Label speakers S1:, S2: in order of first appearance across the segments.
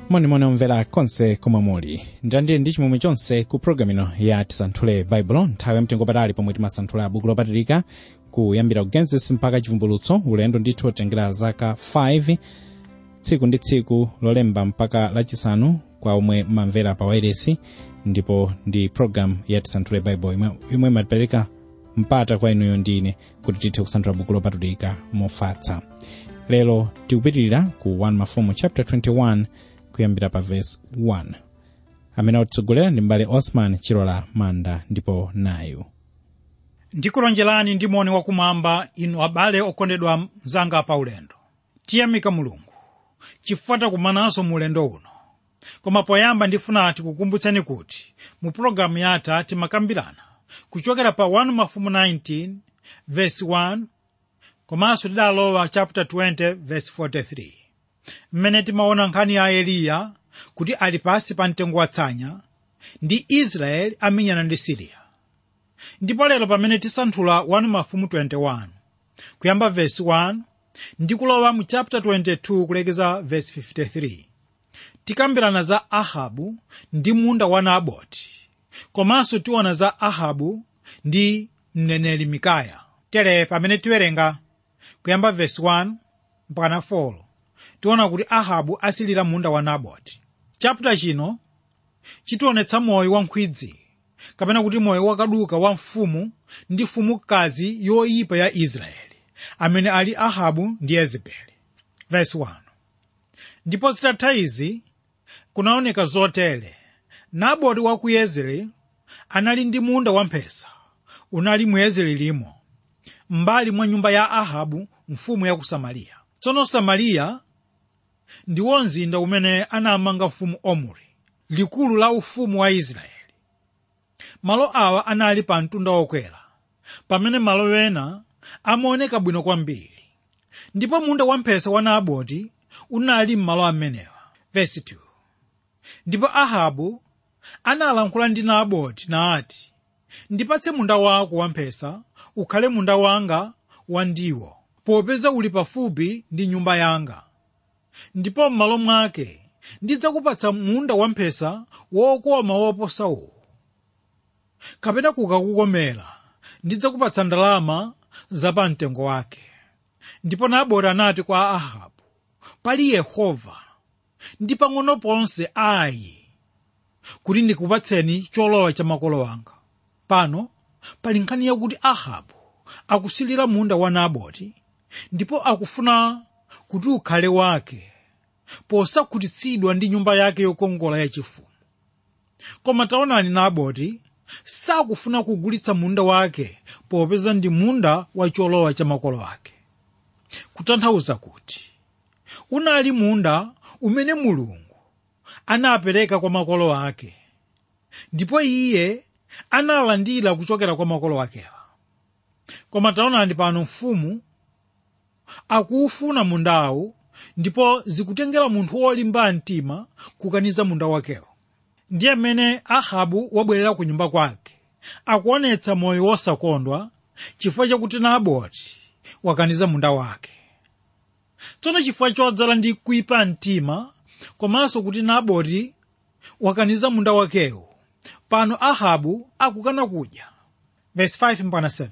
S1: monimoni omvera konse komwe muli ndandili ndi chimwemwe chonse ku programu ino ya tisanthule baibulo nthawi yamtengo patali pomwe timasanthula buku lopatulika kuyambira ku genesis mpaka chivumbulutso ulendo ndithu otengera zaka 5 tsiku ndi tsiku lolemba mpaka lachisanu kwa omwe mamvera pa wairesi ndipo ndi programu ya tisanthule baibulo imwe, imwe imapereka mpata kwa inuyo ndi ine kuti tithe kusanthula buku lopatulika mofatsa lero tikupitirira ku 1 mafumu chapter 21 kuyambira pa verse 1 amene atitsogolera ndi mbale osman chilola manda ndipo nayu
S2: ndikulonjerani ndi moni wakumwamba inu abale okondedwa mzanga pa ulendo tiyamika mulungu chifukwa takumananso mu ulendo uno koma poyamba ndifuna tikukumbutseni kuti mu pologalamu yatha timakambirana kuchokera pa 1 mafumu 19 verse 1 komanso tidalowa chapter 20 verse 43 mmene timaona nkhani ya eliya kuti ali pasi pa mtengo watsanya ndi israeli amenyana ndi siriya ndipo lero pamene tisanthula 1 mafumu 21 kuyamba verse 1 ndi kulowa mu chapter 22 kulekeza verse 53 tikambirana za ahabu ndi munda wa naboti komanso tiona za ahabu ndi mneneri mikaya tere pamene tiwerenga kuyamba verse 1 mpaka 4 tiona kuti ahabu asilira munda wa naboti chapter chino chitionetsa moyo wa nkhwidzi kapena kuti moyo wakaduka wa mfumu ndi mfumukazi yoyipa ya israeli amene ali ahabu ndi yezebeli verse 1 ndipo zitatha izi kunaoneka zotere naboti wa ku yezreeli anali ndi munda wamphesa unali mu yezreelimo m'mbali mwa nyumba ya ahabu mfumu ya ku samariya tsono samariya ndiwo mzinda umene anamanga mfumu omuri likulu la ufumu wa israeli malo awa anali pa mtunda wokwera pamene malo ena amaoneka bwino kwambiri ndipo munda wamphesa wa naboti unali m'malo amenewa verse 2 ndipo ahabu analankhula ndi naboti nati ndipatse munda wako wamphesa ukhale munda wanga wandiwo popeza uli pafupi ndi nyumba yanga ndipo m'malo mwake ndidzakupatsa munda wamphesa wokoma woposa uwu kapena kukakukomera ndidzakupatsa ndalama zapamtengo wake ndipo naboti anati kwa ahabu pali yehova ndi pang'ono ponse ayi kuti ndikupatseni cholowa cha makolo anga pano pali nkhani yakuti ahabu akusilira munda wa naboti ndipo akufuna kuti ukhale wake posakhutitsidwa ndi nyumba yake yokongola yachifumu koma taonani naboti sakufuna kugulitsa munda wake popeza ndi munda wa cholowa cha makolo ake kutanthauza kuti unali munda umene mulungu anapereka kwa makolo ake ndipo iye analandira kuchokera kwa makolo akewa koma taonani pano mfumu akuufuna mundawu ndipo zikutengera munthu wolimba mtima kukaniza munda wakewo ndiye mmene ahabu wabwerera ku nyumba kwake akuonetsa moyo wosakondwa chifukwa chakuti naboti wakaniza munda wake tsono chifukwa chodzala ndi kuyipa mtima komanso kuti naboti wakaniza munda wakewo pano ahabu akukana kudya verse 5 mpaka 7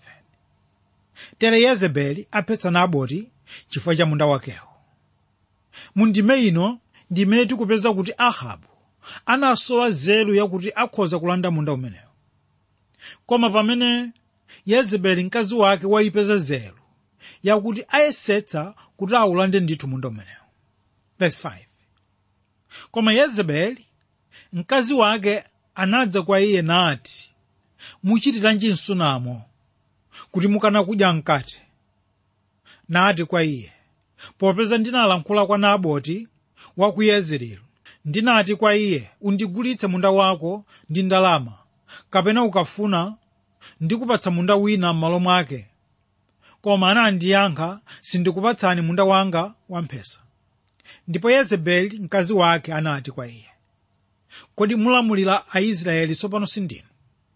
S2: tere yezebeli aphetsa naboti chifukwa cha munda wakewo mu ndime ino ndi imene tikupeza kuti ahabu anasowa nzeru yakuti akhoza kulanda munda umenewo koma pamene yezebeli mkazi wake wayipeza nzeru yakuti ayesetsa kuti awulande ndithu munda umenewo verse 5 koma yezebeli mkazi wake anadza kwa iye nati muchitiranji msunamo kuti mukana kudya mkate nati kwa iye popeza ndinalankhula kwa naboti wa ku yezreeli ndinati kwa iye undigulitse munda wako ndi ndalama kapena ukafuna ndikupatsa munda wina m'malo mwake koma anandiyankha sindikupatsani munda wanga wamphesa ndipo yezebeli mkazi wake anati kwa iye kodi mulamulira aisraeli tsopano sindinu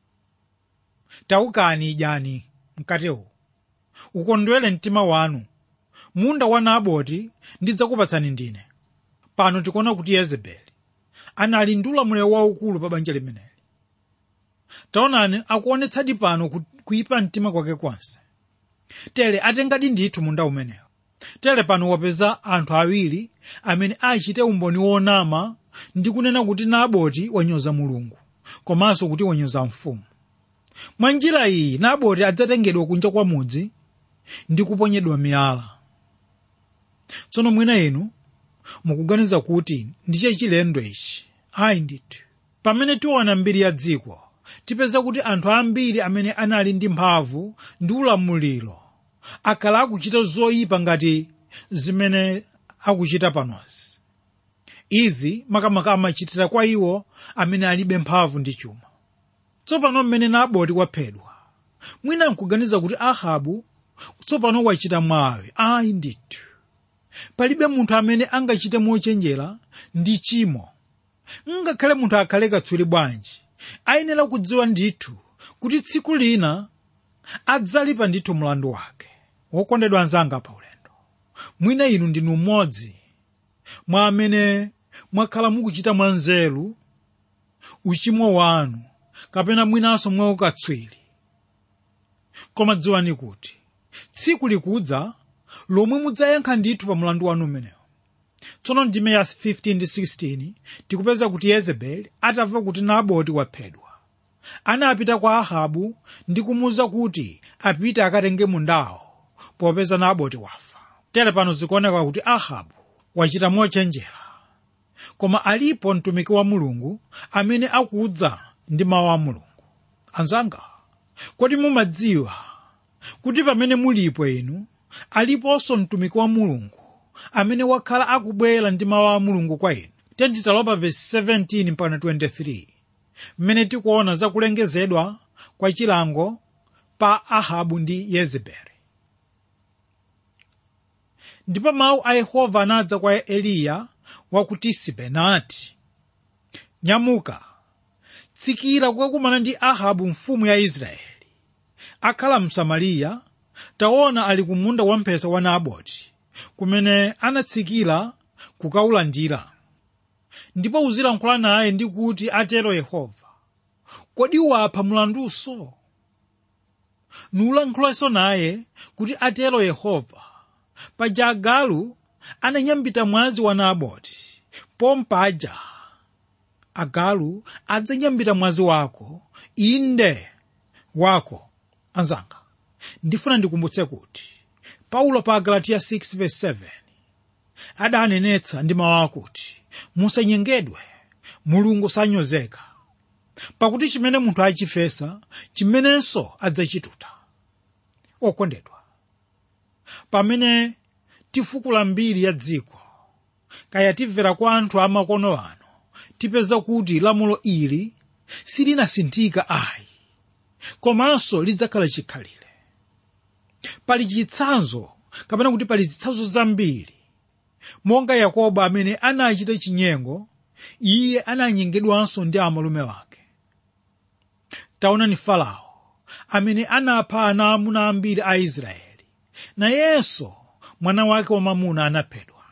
S2: taukani idyani mkatewu ukondwere mtima wanu munda wa naboti ndidzakupatsani ndine pano tikuona kuti yezebeli anali ndi ulamuliro waukulu pa banja limeneli taonani akuonetsadi pano ku- kuyipa mtima kwake kwanse tere atengadi ndithu munda umenewo tere pano wapeza anthu awiri amene achite umboni wonama ndi kunena kuti naboti wanyoza mulungu komanso kuti wanyoza mfumu mwa njira iyi naboti adzatengedwa kunja kwa mudzi ndi kuponyedwa miyala tsono mwina inu mukuganiza kuti ndiche chilendo ichi ayi ndithu pamene tiona mbiri ya dziko tipeza kuti anthu ambiri amene anali ndi mphamvu ndi ulamuliro akhala akuchita zoyipa ngati zimene akuchita panozi izi makamaka amachitira kwa iwo amene alibe mphamvu ndi chuma tsopano mmene naboti waphedwa mwina nkuganiza kuti ahabu tsopano wachita mwawe ayi ndithu palibe munthu amene angachite mochenjera ndi chimo ngakhale munthu akhale katswiri bwanji ayenera kudziwa ndithu kuti tsiku lina adzalipa ndithu mlandu wake wokondedwa anzanga pa ulendo mwina inu ndinu mmodzi mwa amene mwakhala mukuchita mwanzeru uchimo wanu kapena mwinanso mwaukatswiri koma dziwani kuti tsiku likudza lomwe mudzayankha ndithu pa mlandu wanu umenewo tsono ndime ya 15 ndi 16 tikupeza kuti yezebeli atamva kuti naboti waphedwa anapita kwa ahabu ndi kumuwuza kuti apite akatenge mundawo popeza naboti wafa tere pano zikuoneka kuti ahabu wachita mochenjera koma alipo mtumiki wa mulungu amene akudza ndi mawu a mulungu anzanga kodi mumadziwa kuti pamene mulipo inu aliponso mtumiki wa mulungu amene wakhala akubwera ndi mawu a mulungu kwa inu tentitalopa vesi 17 mpaka 23 mmene tikuona zakulengezedwa kwa chilango pa ahabu ndi yezebeli ndipo mawu a yehova anadza kwa eliya wa ku tisibe nati nyamuka tsikira kukakumana ndi ahabu mfumu ya israeli akhala msamariya taona ali ku munda wamphesa wa naboti kumene anatsikira kukaulandira ndipo uzilankhula naye ndi kuti atero yehova kodi wapha mlandunso nuulankhulanso naye kuti atero yehova paja agalu ananyambita mwazi wa naboti pompaja agalu adzanyambita mwazi wako inde wako anzanga ndifuna ndikumbutse kuti paulo pa galatiya 6:7 adanenetsa ndi mawu akuti musanyengedwe mulungu sanyozeka pakuti chimene munthu achifesa chimenenso adzachituta okondedwa pamene tifukula mbiri ya dziko kaya timvera kwa anthu amakono ano tipeza kuti lamulo ili silinasinthika ayi komanso lidzakhala chikhalire pali chitsanzo kapena kuti pali zitsanzo zambiri monga yakobo amene anachita chinyengo iye ananyengedwanso ndi amalume wake taonani farao amene anapha ana amuna ambiri a israeli nayenso mwana wake wamamuna anaphedwa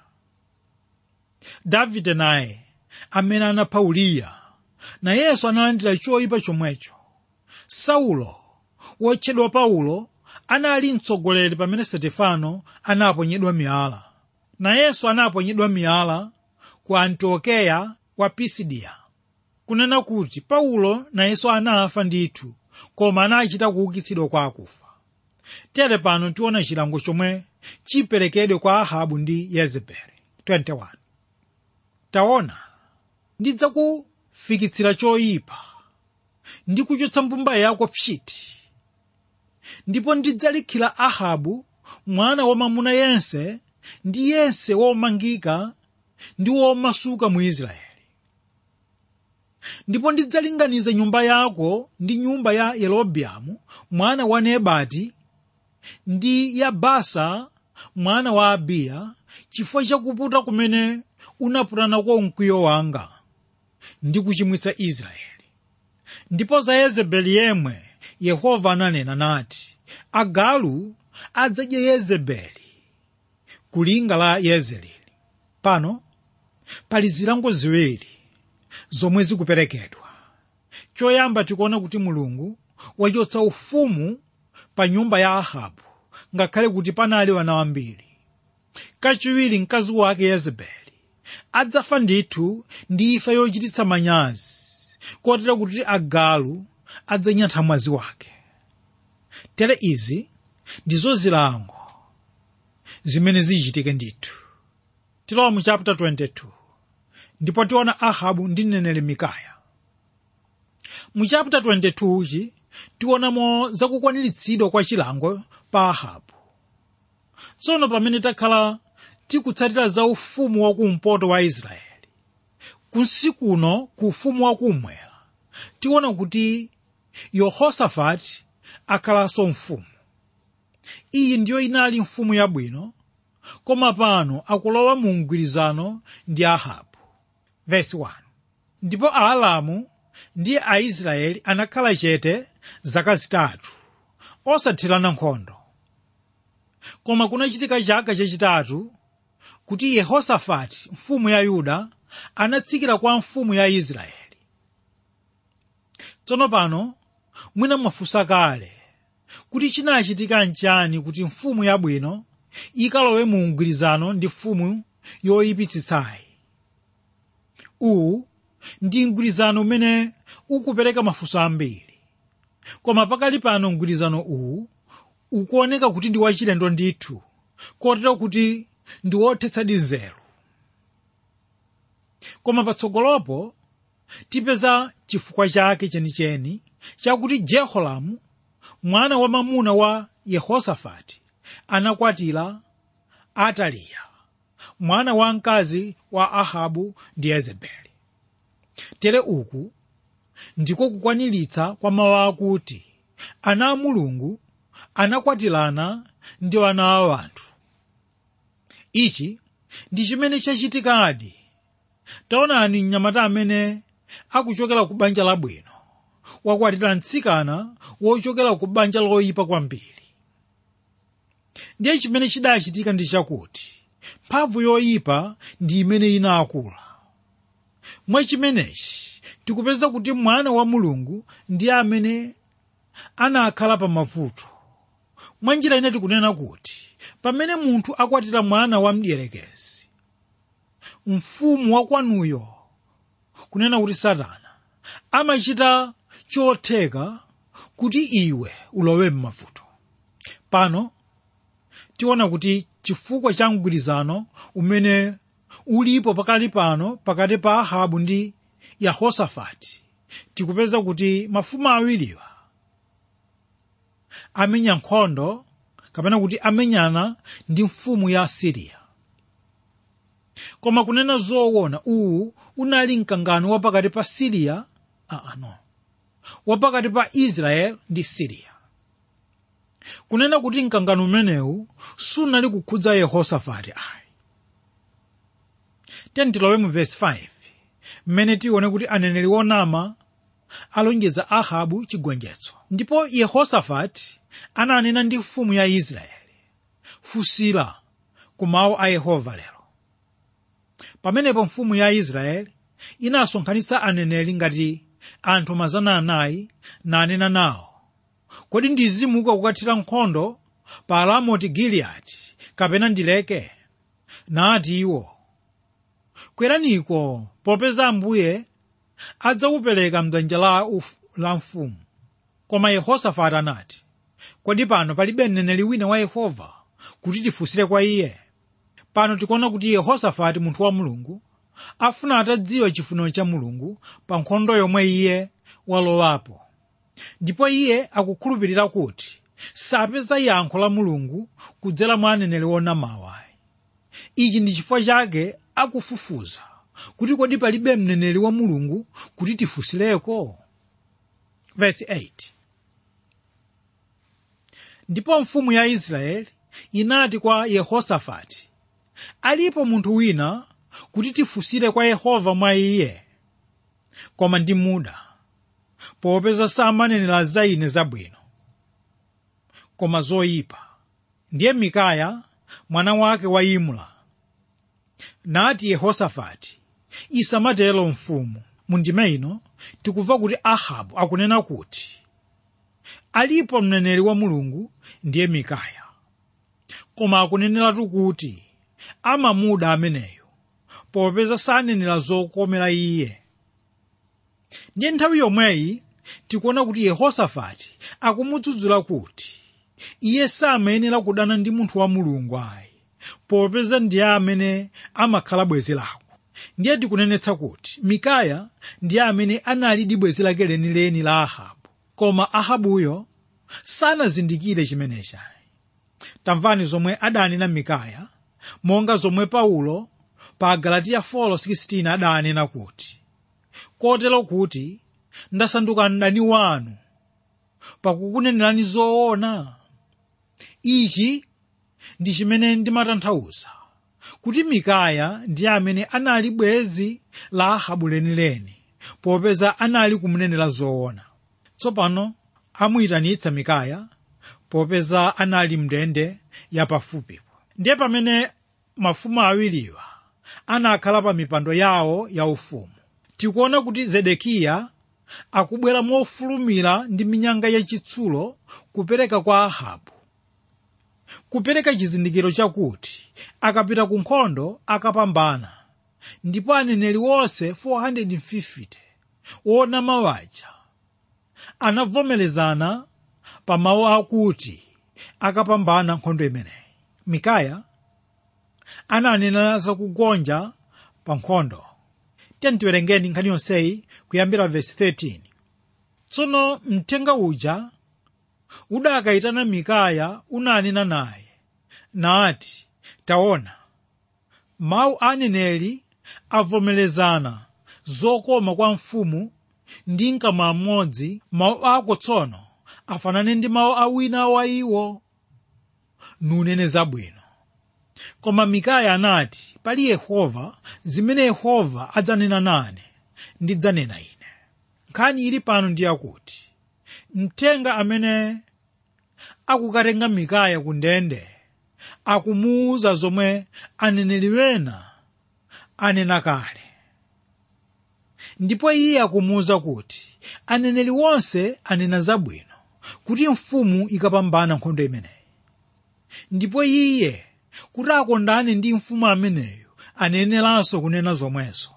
S2: davide naye amene anapha uriya nayenso analandira choyipa chomwecho saulo wotchedwa paulo anali mtsogoleri pamene stefano anaponyedwa miyala nayenso anaponyedwa miyala ku antiokeya wa pisidiya kunena kuti paulo nayenso anafa ndithu koma anachita kuukitsidwa kwa akufa tere pano tiona chilango chomwe chiperekedwe kwa ahabu ndi yezebeli 21 taona ndidzakufikitsira choyipa ndi kuchotsa mbumba yako pchiti ndipo ndidzalikhira ahabu mwana wamamuna yense ndi yense womangika ndi womasuka mu israeli ndipo ndidzalinganiza nyumba yako ndi nyumba ya yerobeamu mwana wa nebati ndi ya basa mwana wa abiya chifukwa chakuputa kumene unaputanako mkwiyo wanga ndi kuchimwitsa israeli ndipo za yezebeli yemwe yehova ananena nati agalu adzadya yezebeli kulinga la yezereli pano pali zilango ziwiri zomwe zikuperekedwa choyamba tikuona kuti mulungu wachotsa ufumu pa nyumba ya ahabu ngakhale kuti panali wana wambiri kachiwiri mkazi wake yezebeli adzafa ndithu ndi imfa yochititsa manyazi kotero kuti agalu adzanyatha mwazi wake tere izi ndizo zilango zimene zichitike ndithu tilowa mu chapter 22 ndipo tiona ahabu ndi mneneri mikaya mu chapter 22 chi tionamo zakukwaniritsidwa kwa chilango pa ahabu tsono pamene takhala tikutsatira za ufumu wakumpoto wa israeli kunsi kuno ku ufumu wakummwera tiona kuti yehosafati akhalanso mfumu iyi ndiyo inali mfumu yabwino koma pano akulowa mu mgwirizano ndi ahabu Verse 1. ndipo aalamu ndi aisraeli anakhala chete zaka zitatu osathirana nkhondo koma kunachitika chaka chachitatu kuti yehosafati mfumu ya yuda anatsikira kwa mfumu ya israeli tsono pano mwina mwafunsa kale kuti chinachitika nchani kuti mfumu yabwino ikalowe mu mgwirizano ndi mfumu yoyipitsitsayi uwu ndi mgwirizano umene ukupereka mafunso ambiri koma pakali pano mgwirizano uwu ukuoneka kuti ndi wachilendo ndithu kotero kuti ndi wothetsadi nzeru koma patsogolopo tipeza chifukwa chake chenicheni chakuti jehoramu mwana wa mamuna wa yehosafati anakwatira ataliya mwana wa mkazi wa ahabu ndi yezebeli tere uku ndiko kukwaniritsa kwa mawu akuti ana a mulungu anakwatirana ndi ana a anthu ichi ndi chimene chachitikadi taonani mnyamata amene akuchokera ku banja labwino wakwatira mtsikana wochokera ku banja loyipa kwambiri ndiye chimene chidachitika ndi chakuti mphamvu yoyipa ndi imene inakula mwa chimenechi tikupeza kuti mwana wa mulungu ndiye amene anakhala pa mavuto mwa njira ine tikunena kuti pamene munthu akwatira mwana wa mdierekezi mfumu wakwanuyo kunena kuti satana amachita chotheka kuti iwe ulowe m'mavuto pano tiona kuti chifukwa cha mgwirizano umene ulipo pakali pano pakati pa ahabu ndi yehosafati tikupeza kuti mafumu awiriwa amenya nkhondo kapena kuti amenyana ndi mfumu ya siriya koma kunena zoona uwu unali mkangano wapakati pa siriya aa no wapakati pa israeli ndi siriya kunena kuti mkangano umenewu sunali kukhudza yehosafati ayi tentilowe mu vesi 5 mmene tione kuti aneneri onama alonjeza ahabu chigonjetso ndipo yehosafati ananena ndi mfumu ya israeli funsira ku mawu a yehova lero pamenepo mfumu ya israeli inasonkhanitsa aneneri ngati anthu mazana anayi nanena nawo kodi ndizimuka kukathira nkhondo pa ramoti giliyadi kapena ndileke nati iwo kweraniko popeza ambuye adzawupereka mdzanja la, uf- la mfumu koma yehosafati anati kodi pano palibe mneneri wina wa yehova kuti tifunsire kwa iye pano tikuona kuti yehosafati munthu wa mulungu afuna atadziwa chifuniro cha mulungu pa nkhondo yomwe iye walowapo ndipo iye akukhulupirira kuti sapeza yankho la mulungu kudzera mwa aneneri onamawa ichi ndi chifukwa chake akufufuza kuti kodi palibe mneneri wa mulungu kuti tifunsireko verse 8 ndipo mfumu ya israeli inati kwa yehosafati alipo munthu wina kuti tifunsire kwa yehova mwa iye koma ndi muda popeza samanenera za ine zabwino koma zoyipa ndiye mikaya mwana wake wa imula nati yehosafati isamatero mfumu mu ndime ino tikumva kuti ahabu akunena kuti alipo mneneri wa mulungu ndiye mikaya koma akuneneratu kuti amamuda ameneyo popeza sanenera zokomera iye ndiye nthawi yomweyi tikuona kuti yehosafati akumudzudzula kuti iye samayenera kudana ndi munthu wa mulungu ayi popeza ndiye amene amakhala bwenzi lako ndiye tikunenetsa kuti mikaya ndiye amene analidi bwenzi lake lenileni la ahabu koma ahabuyo sanazindikire chimenechi tamvani zomwe adanena mikaya monga zomwe paulo pa galatiya 4:16 adanena kuti kotero kuti ndasanduka mdani wanu pakukunenerani zoona ichi ndi chimene ndimatanthauza kuti mikaya ndiye amene anali bwenzi la ahabu lenileni popeza anali kumunenera zoona tsopano amuyitanitsa mikaya popeza anali mndende yapafupipo ndiye pamene mafumu awiriwa anakhala pa mipando yawo yaufumu tikuona kuti zedekiya akubwera mofulumira ndi minyanga yachitsulo kupereka kwa ahabu kupereka chizindikiro chakuti akapita ku nkhondo akapambana ndipo aneneri wonse 450 wonama waja anavomerezana pa mawu akuti akapambana nkhondo imeneyi mikaya ananena zakugonja pa nkhondo tiye tiwerengeni nkhani yonseyi kuyambira vesi 13 tsono mthenga uja udakayitana mikaya unanena naye nati taona mawu a aneneri avomerezana zokoma kwa mfumu ndi mkamwa mmodzi mawu ako tsono afanane ndi mawu a wina wa iwo nunene zabwino koma mikaya anati pali yehova zimene yehova adzanena nane ndidzanena ine nkhani ili pano ndi yakuti mthenga amene akukatenga mikaya ku ndende akumuwuza zomwe aneneri wena anena kale ndipo iye akumuwuza kuti aneneri wonse anena zabwino kuti mfumu ikapambana nkhondo imeneyi ndipo iye kuti akondane ndi mfumu ameneyo aneneranso kunena zomwezo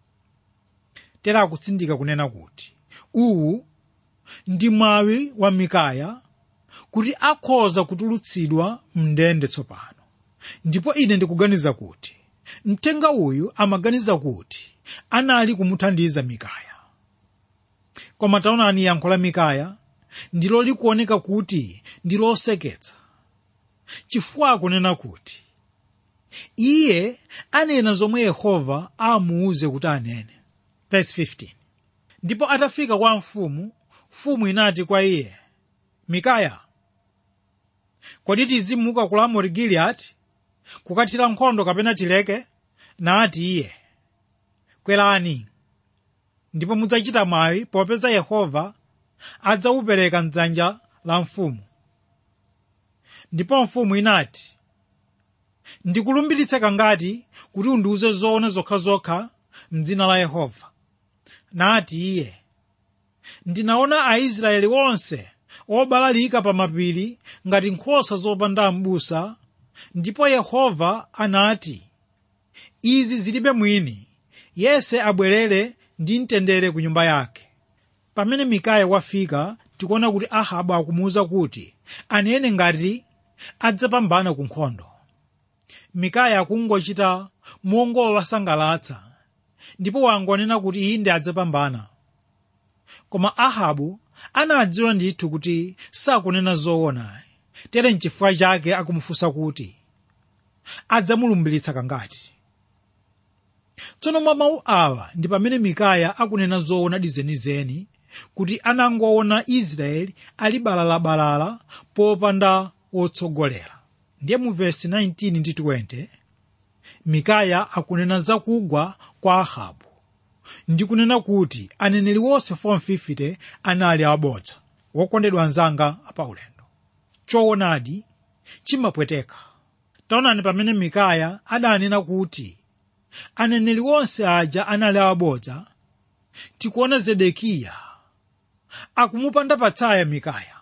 S2: tera akutsindika kunena kuti uwu ndi mwawi wa mikaya kuti akhoza kutulutsidwa mndende tsopano ndipo ine ndikuganiza kuti mthenga uyu amaganiza kuti anali kumuthandiza mikaya koma taonani yankho la mikaya ndilo likuoneka kuti ndi loseketsa chifukwa akunena kuti iye anena zomwe yehova amuwuze kuti anene Verse 15. ndipo atafika kwa mfumu mfumu inati kwa iye mikaya kodi tizimuka ku ramoti giliyadi kukathira nkhondo kapena tileke nati iye kwerani ndipo mudzachita mwayi popeza yehova adzawupereka mdzanja la mfumu ndipo mfumu inati ndikulumbiritsa kangati kuti undiwuze zoona zokhazokha mdzina la yehova nati iye ndinaona aisraeli onse obalalika pa mapiri ngati nkhosa zopanda m'busa ndipo yehova anati izi zilibe mwini yese abwerere ndi mtendere ku nyumba yake pamene mikaya wafika tikuona kuti ahabu akumuwuza kuti anene ngati adzapambana ku nkhondo mikaya akungochita mongowasangalatsa ndipo wangonena kuti iye ndi adzapambana koma ahabu anadziwa ndithu kuti sakunena zoona tere nchifukwa chake akumufunsa kuti adzamulumbiritsa kangati tsono mwa mawu awa ndi pamene mikaya akunena zoona dizenizeni kuti anangoona israeli ali balalabalala popanda wotsogolera ndiye mu vesi 19 ndi 20 mikaya akunena zakugwa kwa ahabu ndi kunena kuti aneneri wonse 450 anali abodza wokondedwa anzanga apaulendo choonadi chimapweteka taonani pamene mikaya adanena kuti aneneri wonse aja anali abodza tikuona zedekiya akumupanda patsaya mikaya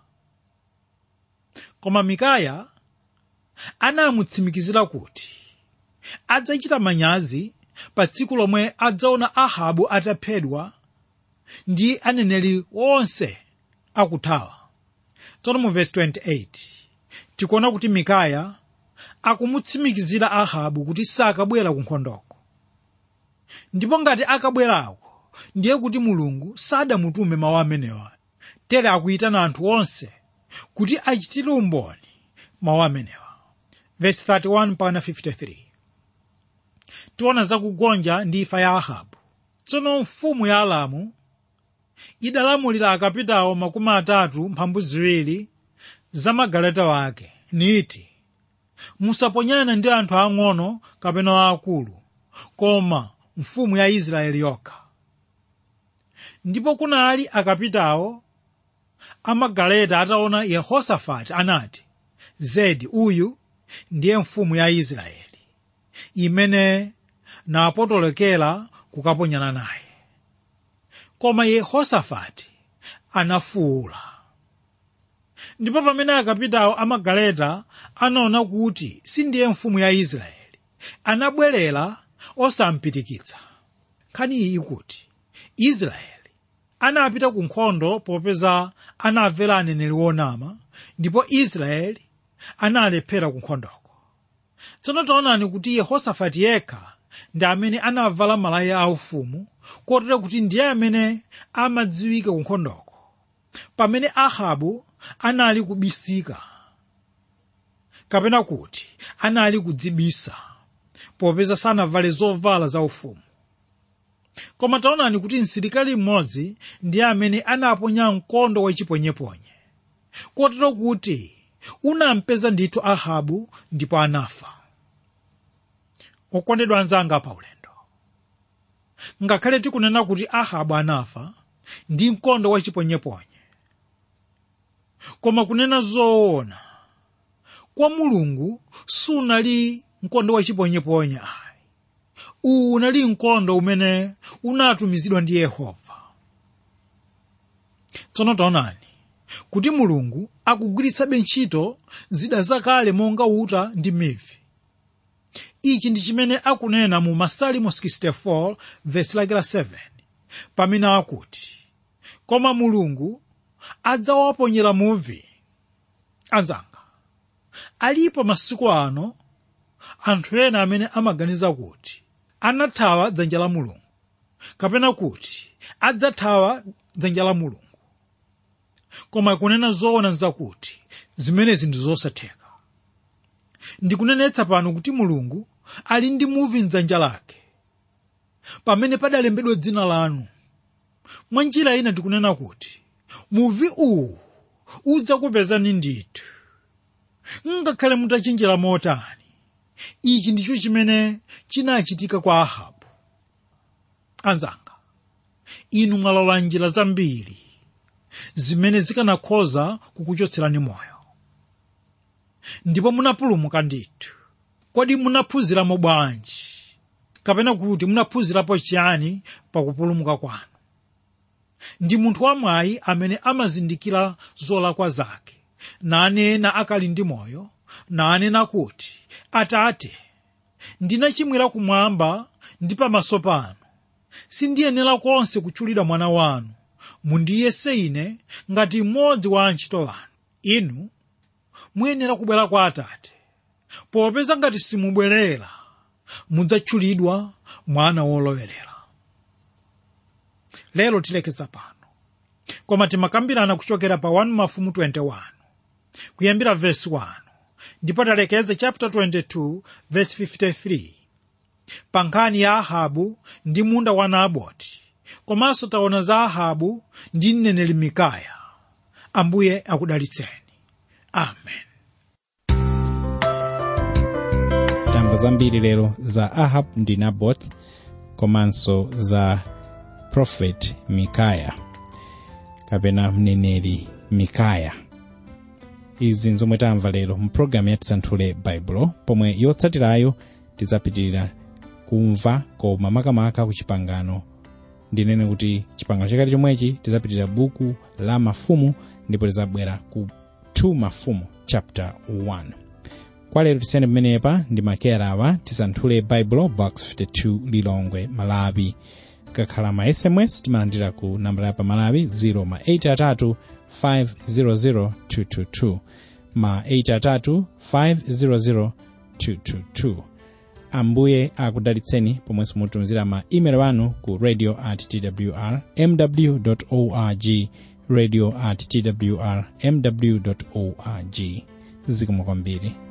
S2: koma mikaya anamutsimikizira kuti adzachita manyazi pa tsiku lomwe adzaona ahabu ataphedwa ndi aneneri onse akuthawa tsono mu vesi 28 tikuona kuti mikaya akumutsimikizira ahabu kuti sakabwera ku nkhondoko ndipo ngati akabwerako ndiye kuti mulungu sadamutume mawu amenewa tere akuyitana anthu onse kuti achitire umboni mawu amenewa vesi 31 pana 53 tiona zakugonja ndi imfa ya ahabu tsono mfumu ya alamu idalamulira akapitawo makumi atatu mphambu ziwiri za magaleta wake niti musaponyana ndi anthu ang'ono kapena aakulu koma mfumu ya israeli yokha ndipo kunali akapitawo amagaleta ataona yehosafati anati zedi uyu ndiye mfumu ya israeli imene napotolekera kukaponyana naye koma yehosafati anafuwula ndipo pamene akapitawo amagaleta anaona kuti sindiye mfumu ya israeli anabwerera osampirikitsa nkhani iyi ikuti israeli anapita ku nkhondo popeza anamvera aneneri wonama ndipo israeli analephera ku nkhondoko tsono taonani kuti yehosafati yekha ndi amene anavala malaya aufumu kotero kuti ndiye amene amadziwika ku nkhondoko pamene ahabu anali kubisika kapena kuti anali kudzibisa popeza sanavale zovala zaufumu koma taonani kuti msilikali mmodzi ndiye amene anaponya mkondo wachiponyeponye kotero kuti unampeza ndithu ahabu ndipo anafa okondedwa anzanga pa ulendo ngakhale tikunena kuti ahabu anafa ndi mkondo wachiponyeponye koma kunena zoona kwa mulungu sunali mkondo wachiponyeponye ayi uwu unali mkondo umene unatumizidwa ndi yehova tsono taonani kuti mulungu akugwiritsabe ntchito zida zakale monga uta ndi mivi ichi ndi chimene akunena mu masalimo 64 vesi lake la 7 pamene akuti koma mulungu adzawaponyera muvi anzanga alipo masiku ano anthu ena amene amaganiza kuti anathawa dzanja la mulungu kapena kuti adzathawa dzanja la mulungu koma kunena zoona nzakuti zimenezi ndi zosatheka ndikunenetsa pano kuti mulungu ali ndi muvi mdzanja lake pamene padalembedwa dzina lanu mwa njira ina ndikunena kuti muvi uwu udzakupezani ndithu ngakhale mutachinjira motani ichi ndicho chimene chinachitika kwa ahabu anzanga inu mwalowa njira zambiri zimene zikanakhoza kukuchotserani moyo ndipo munapulumuka ndithu kodi munaphunziramo bwanji kapena kuti munaphunzirapo chiyani pakupulumuka kwanu ndi munthu wamwayi amene amazindikira zolakwa zake nanena akali ndi moyo nanena kuti atate ndinachimwira kumwamba ndi pamaso panu sindiyenera konse kutchulira mwana wanu mundiyese ine ngati mmodzi wa antchito wanu inu muyenera kubwera kwa atate popeza ngati simubwerera mudzatchulidwa mwana wolowerera lero tilekeza pano koma timakambirana kuchokera pa 1 mafumu 21 kuyambira vesi 1 ndipo talekeza chapter 22 verse 53 pa nkhani ya ahabu ndi munda wa naboti komanso taona za ahabu ndi mneneri mikaya ambuye akudalitseni amen
S1: tamva zambiri lero za ahab ndi nabot komanso za prophet mikaya kapena mneneri mikaya izi nzomwe tamva lero mu programu ya tisanthule baibulo pomwe yotsatirayo tidzapitirira kumva koma makamaka ku chipangano ndinene kuti chipangano chakati chomwechi tizapitirira buku la mafumu ndipo tizabwera ku 2 mafumu chapter 1 kwa lero tisiyane pamenepa ndi makera awa tisanthule bible box 52 lilongwe malawi kakhala ma sms timalandira ku nambala ya pamalawi 0 ma 83 500 222 ma 83 500 222 ambuye akudalitseni pomwenso mutumizira ma email anu ku radio at twr mw org radio at twr mw org zikomo kwambiri